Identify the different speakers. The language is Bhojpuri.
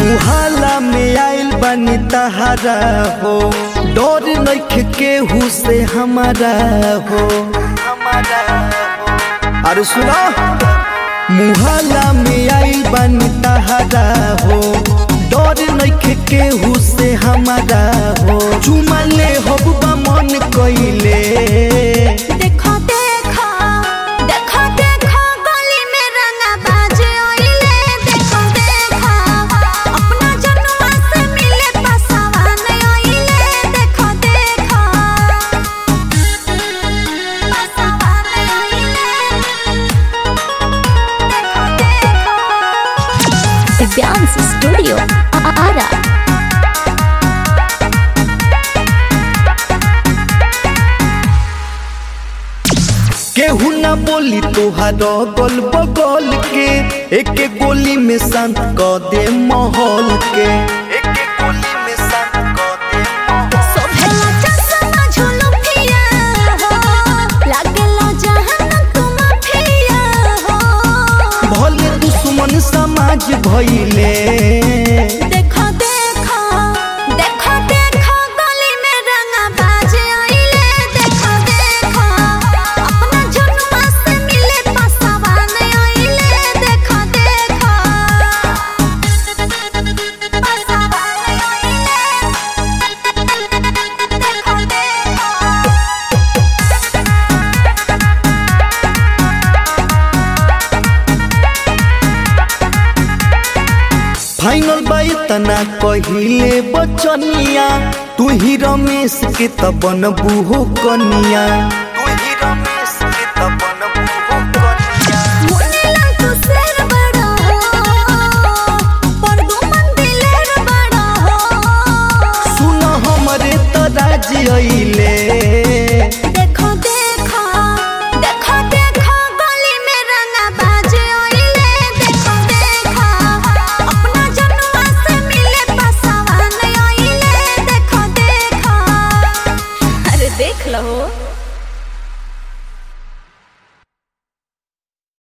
Speaker 1: मुहाला में आइल बनी तहारा हो डर नइखे केहू से हमारा हो अरे सुना मुहाला में आइल बनी तहारा हो डर नइखे केहू से हमारा हो चुमा ले होबा मन कइले
Speaker 2: देखो देखो देखो देखो गली में रंगा बाजे ओइले देखो देखो अपना जनुआ से मिले पसावन ओइले देखो देखो पसावन ओइले देखो देखो दिव्यांश स्टूडियो आरा
Speaker 1: केहू ना बोली तोहार गल बगल के एक गोली में शांत क दे माहौल के एक गोली में शांत क दे माहौल
Speaker 2: सोभेला चश्मा झुलुफिया हो लागेला जहान तुम फिया हो
Speaker 1: भले दुश्मन समाज भइले
Speaker 2: देखो देखो देखो देखो गली में रंगा बाजे आइले देखो देखो अपना जनुआ से मिले पसावन आइले देखो देखो पसावन आइले देखो देखो
Speaker 1: फाइनल बाई तना कहिले बचनिया तू ही रमेश के त बनबू हो कनिया तू ही रमेश के त बनबू हो कनिया
Speaker 2: मुन्नेला तू शेर बड़ा हो पर दू मंदिलेर बड़ा हो
Speaker 1: सुन हमरे त राज अइले